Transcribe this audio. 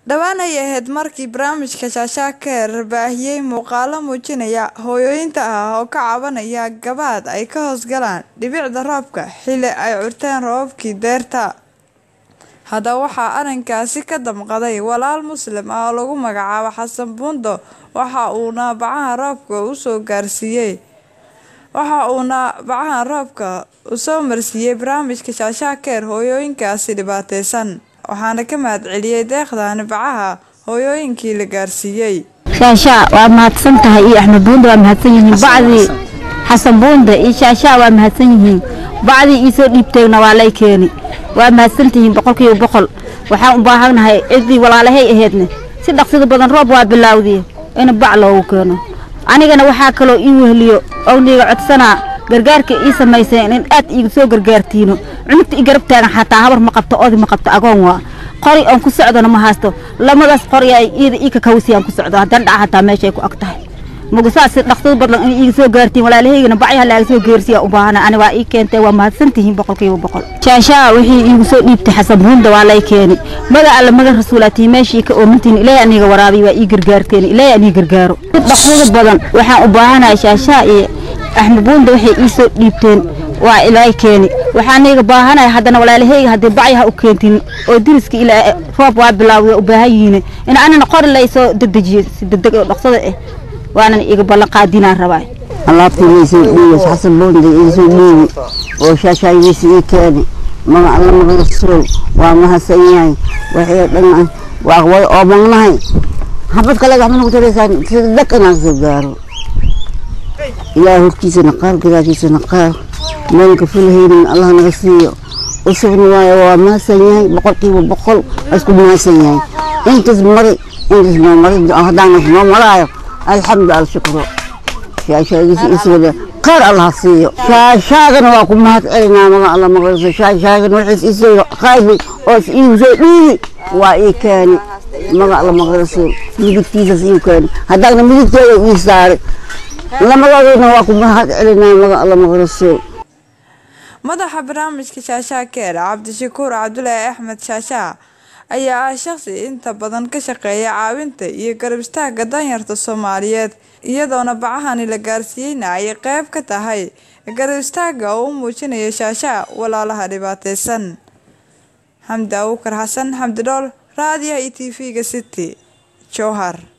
dhowaan ay ahayd markii barnaamijka shaashaakeer baahiyey muuqaalo muujinaya hooyooyinta ah oo ka cabanaya gabaad ay ka hoosgalaan dhibicda roobka xilli ay curteen roobabkii deerta haddaba waxaa arrinkaasi ka damqaday walaal muslim ah oo lagu magacaabo xasan buundo waxa uuna bacaha roobka usoo gaarsiiyey waxa uuna bacaha roobka usoo marsiiyey barnaamijka shaashaakeer hooyooyinkaasi dhibaateysan waxaana ka mahad celiyey deeqdaani bacaha hooyooyinkii la gaarsiiyey shaashaa waa mahadsan tahay iyo axmed buunda waa mahadsan yihiin bacdii xasan buunda iyo shaashaa waa mahadsan yihiin bacdii iisoo dhiibteegna waa lay keeni waa mahadsantihiin boqolkiiba boqol waxaan u baahannahay ciddii walaalahay aheedne si dhaqsida badan roob waa bilaawdiye in bac loogu keeno anigana waxaa kaloo ii weheliyo owniga codsanaa gargaarka ii samayseen in aad iiga soo gargaartiino cunugta i garab taagan xataa habar ma qabto odi ma qabto agoon waa qori oon ku socdona ma haysto lamadaas qori ay iida ii kakawsiyaan ku socdo haddana dhaca hataa meeshay ku ag tahay mugusaas dhaqsada badlan in iiga soo gaartiin walaalahaygana bacyaha laaga soo geersiya u baahana ani waa ii keentay waa mahadsantihiin boqolkiiba boqol shaashaa wixii iigu soo dhiibtay xasan buunda waa lay keeni maga alla maga rasuulaatii meeshii ka oomantiin ilaahay aniga waraabiy waa ii gargaarteen ilaahay anii gargaaro dhaqsada badan waxaan u baahanahay shaashaa iyo axmed buunda waxay ii soo dhiibteen waa ilaahay keeni waxaan iga baahanaya haddana walaalahayga haddii bacyaha u keentin oo diriska ilaa roob waa bilaawday u baahan yihiin in anina qori lay soo dedejiyo si degdeg oo dhaqsada ah waanan iga ballan qaadinaan rabaa alaabtiigiisii dhiibas xasan boonda iisoo dhiibi oo shaashaagiisa ii keeni maga alla maqlasow waa mahadsan yahay waxay dhan waa way oomagnahay xabad kale waxma nagu taraysaan sida dhaq inaan soo gaaro ilaah hortiisana qaar gadaashiisana qaar meelka fulhaynin allah naga siiyo usubna waayo waa mahadsan yahay boqolkiiba boqol isku mahadsan yahay intaas mari intaas noo mari haddaanas noo maraayo alxamdu alshukru shaashaagiisa iswada qaar allah siiyo shaashaagana waa ku mahad celinaa maga alla maqlayso shaashaagana waxiis isoo qaybi oo iigu soo dhiibi waa ii keeni maga alla maqlayso midigtiisas ii keeni haddaana midigteeda ii saari lamadoodana waa ku mahad celinaa maga alla maqlayso madaxa barnaamijka shaashaakeer cabdishakuur cabdulaahi axmed shaashaa ayaa ah shaqsi inta badan ka shaqeeya caawinta iyo garab istaagga danyarta soomaaliyeed iyadoona bacahani la gaarsiiyeyna ay qeyb ka tahay garab istaagga oo u muujinaya shaashaa walaalaha dhibaateysan xamdi abuukar xasan xamdi dhool raadiyaha iyo t v-ga city jowhar